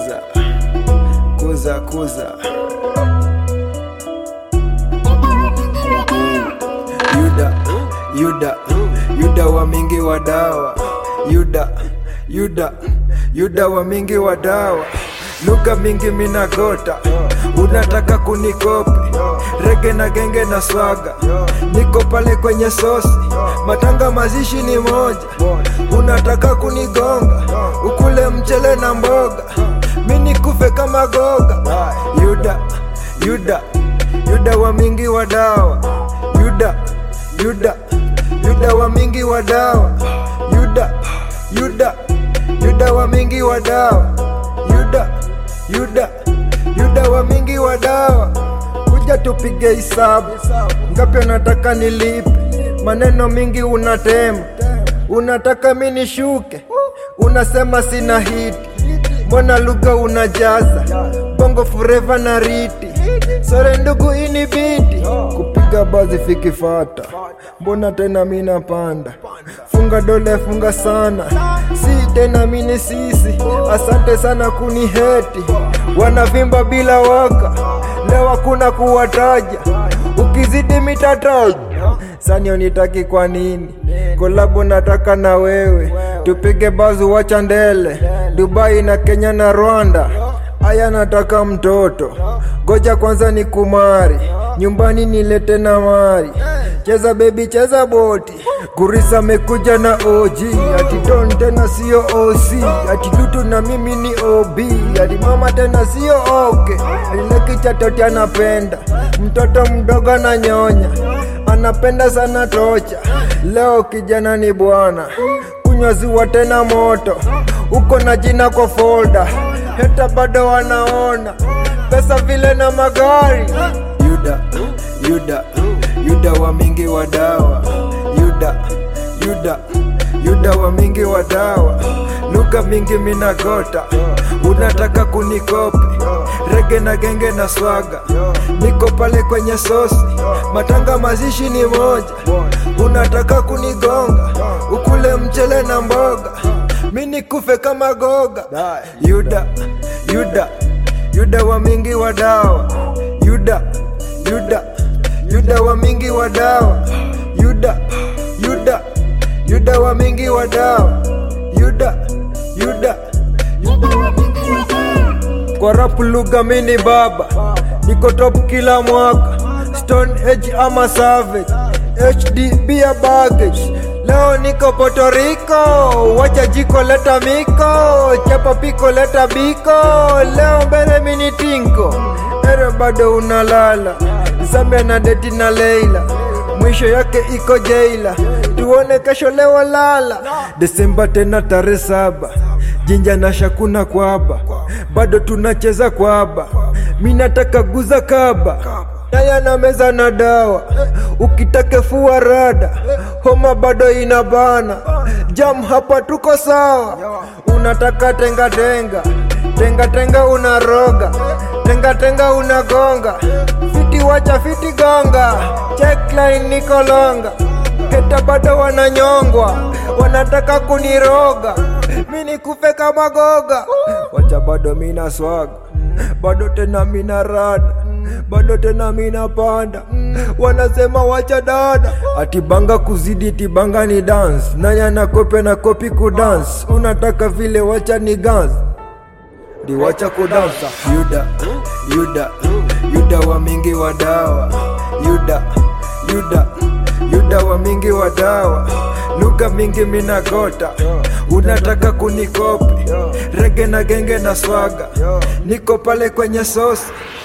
kuza kuza kuza yuda yuda yuda wa mingi wa dawa yuda yuda yuda wa mingi wa dawa lugha mingi minagota unataka kunikopi rege na genge na swaga niko pale kwenye sosi matanga mazishi ni moja unataka kunigonga ukule mchele na mboga mi nikufe kama goga yuda yuda yuda wa mingi wa dawa yuda yuda yuda wa mingi wa dawa yuda yuda yuda wa mingi wa dawa yuda yuda yuda wa mingi wa dawa kuja tupige hisabu ngapi unataka nilipe maneno mingi unatema unataka mi nishuke unasema sina hiti mbona lugha unajaza bongo fureva na riti sore ndugu ini biti kupiga bazi fikifata mbona tena mina panda funga dole funga sana si tena mini sisi asante sana kuniheti wanavimba bila waka leo hakuna kuwataja ukizidi mitataja sanio nitaki kwa nini kolabo nataka na wewe tupige bazu wacha ndele dubai na kenya na rwanda aya nataka mtoto goja kwanza ni kumari nyumbani nilete na mari cheza bebi cheza boti kurisa mekuja na og ati don tena sio oc ati lutu na mimi ni ob ati mama tena sio oke alilekichatoti anapenda mtoto mdogo ananyonya anapenda sana tocha leo kijana ni bwana kunywa ziwa tena moto uko na jina kwa folda heta bado wanaona pesa vile na magari yuda yuda yuda wa mingi wa dawa yuda yuda yuda wa mingi wa dawa lugha mingi minagota unataka kunikopi rege na genge na swaga niko pale kwenye sosi matanga mazishi ni moja unataka kunigonga ukule mchele na mboga mi nikufe kama goga yuda yuda yuda wa mingi wa dawa yuda yuda yuda wa mingi wa dawa yuda yuda yuda wa mingi wa dawa yuda yuda yuda wa mingi wa dawa kwa rap lugha mini baba niko top kila mwaka stone age ama savage hd bia baggage leo niko Puerto Rico, wacha jiko leta miko, chapa piko leta biko, leo mbele mini tinko, ere bado unalala, Zambia na deti na Leila, mwisho yake iko jaila, tuone kesho leo lala, Desemba tena tarehe saba, jinja na shakuna kwaba, bado tunacheza kwaba, mi nataka guza kaba Naya na meza na dawa, ukitaka fua rada, homa bado inabana, jam hapa tuko sawa. Unataka tenga tenga, tenga tenga unaroga, tenga tenga unagonga, fiti wacha fiti gonga, checkline niko longa, heta bado wananyongwa, wanataka kuniroga, mi nikufe kama goga, wacha bado mina swaga, bado tena mina rada bado tena mina panda wanasema wacha dada atibanga kuzidi tibanga ni dance nanya na kope na kopi kudance unataka vile wacha ni gans diwacha kudansa yuda yuda yuda wa mingi wa dawa yuda yuda yuda wa mingi wa dawa lugha mingi minagota unataka kunikopi rege na genge na swaga niko pale kwenye sosi